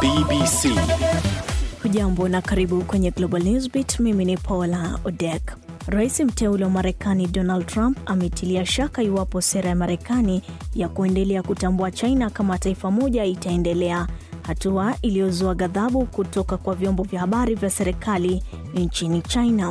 BBC. Hujambo na karibu kwenye Global Newsbeat. Mimi ni Paula Odek. Rais mteule wa Marekani Donald Trump ametilia shaka iwapo sera ya Marekani ya kuendelea kutambua China kama taifa moja itaendelea, hatua iliyozua ghadhabu kutoka kwa vyombo vya habari vya serikali nchini China.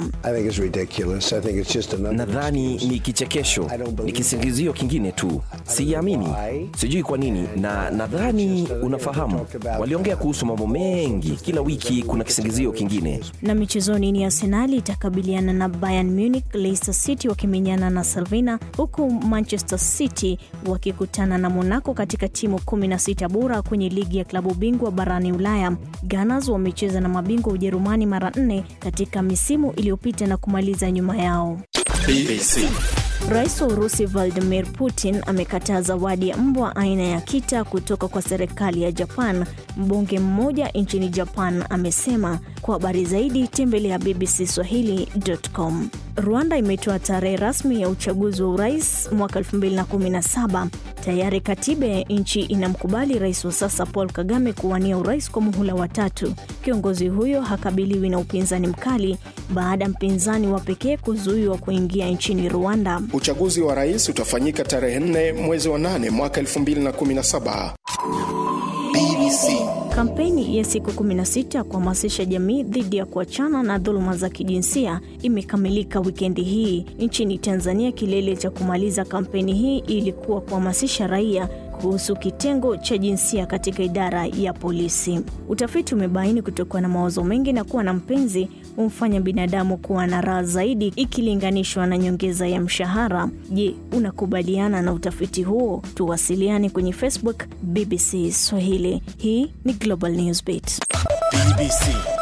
Nadhani ni kichekesho, ni kisingizio kingine tu, siamini, sijui kwa nini, na nadhani unafahamu, waliongea kuhusu mambo mengi, kila wiki kuna kisingizio kingine. Na michezoni ni Arsenali itakabiliana na Bayern Munich, Leicester City wakimenyana na Salvina, huku Manchester City wakikutana na Monaco katika timu 16 bora kwenye ligi ya klabu bingwa barani Ulaya. Gunners wamecheza na mabingwa Ujerumani mara nne katika misimu iliyopita na kumaliza nyuma yao. BBC. Rais wa Urusi Vladimir Putin amekataa zawadi ya mbwa aina ya kita kutoka kwa serikali ya Japan. Mbunge mmoja nchini Japan amesema. Kwa habari zaidi tembelea bbcswahili.com. Rwanda imetoa tarehe rasmi ya uchaguzi wa urais mwaka 2017. Tayari katiba ya nchi inamkubali rais wa sasa Paul Kagame kuwania urais kwa muhula wa tatu. Kiongozi huyo hakabiliwi na upinzani mkali baada ya mpinzani wa pekee kuzuiwa kuingia nchini Rwanda. Uchaguzi wa rais utafanyika tarehe 4 mwezi wa 8 mwaka 2017. BBC. Kampeni ya siku 16 kuhamasisha jamii dhidi ya kuachana na dhuluma za kijinsia imekamilika wikendi hii nchini Tanzania. Kilele cha kumaliza kampeni hii ilikuwa kuhamasisha raia kuhusu kitengo cha jinsia katika idara ya polisi. Utafiti umebaini kutokuwa na mawazo mengi na kuwa na mpenzi humfanya binadamu kuwa na raha zaidi ikilinganishwa na nyongeza ya mshahara. Je, unakubaliana na utafiti huo? Tuwasiliane kwenye Facebook BBC Swahili. Hii ni Global Newsbeat. BBC.